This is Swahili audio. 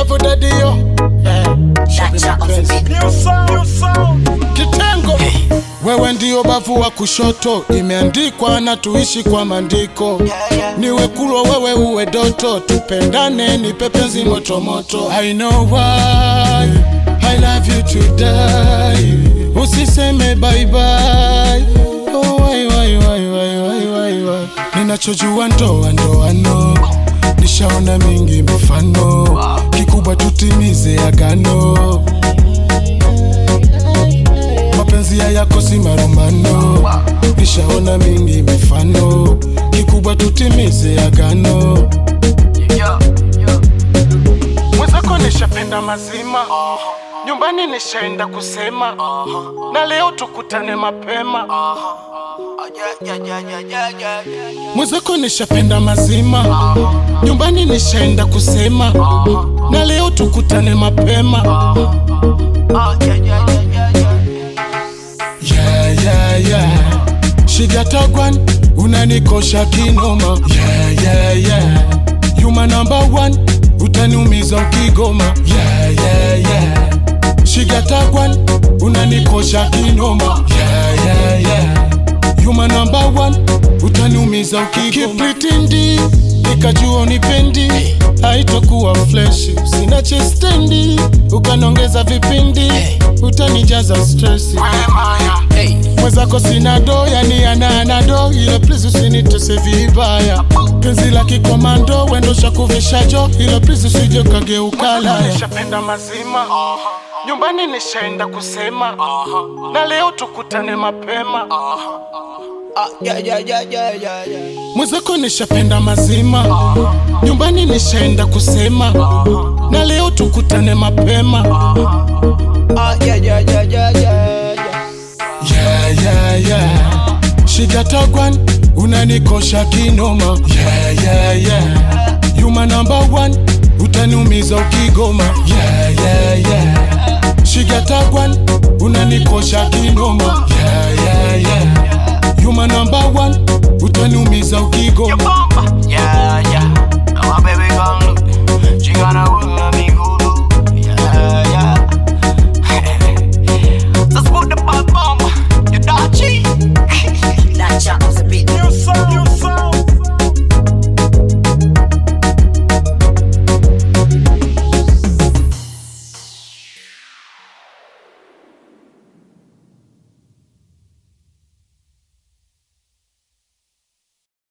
love dadio eh, shabi Dacha on mapenzi. the beat. New sound, new sound. kitengo wewe ndio bavu wa kushoto imeandikwa na tuishi kwa maandiko niwe kulwa wewe uwe doto tupendane ni pepenzi motomoto I know why I love you to die usiseme bye bye oh, why, why, why, why, why, why, why. ninachojua ndoa ndoano nishaona mingi mifano kikubwa tutimize agano mapenzi hayakosi marumano nishaona mingi mifano kikubwa tutimize agano mwenzako nishapenda mazima nyumbani nishaenda kusema na leo tukutane mapema mwenzako nishapenda mazima nyumbani nishaenda kusema na leo tukutane mapema yeah, yeah, yeah. shigatagwan unanikosha kinoma yeah, yeah, yeah. yuma number one utaniumiza ukigoma yeah, yeah, yeah. shigatagwan unanikosha kinoma yeah, yeah, yeah. yuma number one utaniumiza ukigoma kiplitindi nikajua unipendi haitokuwa fleshi sina chestendi ukanongeza vipindi utanijaza stresi mwenzako sina do yani ananado ile please usinitese vibaya penzi la kikomando wendosha kuvishajo ile please usije kageukala nishapenda mazima nyumbani nishaenda kusema na leo tukutane mapema mwenzako nishapenda mazima nyumbani nishaenda kusema na leo tukutane mapema yeah, yeah, yeah. shigatagwan unanikosha kinoma yeah, yeah, yeah. yuma number one utaniumiza ukigoma yeah, yeah, yeah. shigatagwan unanikosha kinoma yeah, yeah, yeah. yuma number one utaniumiza ukigoma Yeah, yeah. Now my baby gone look. She gonna want me good. Yeah, yeah. Just put the bomb, you dodgy. Dacha on the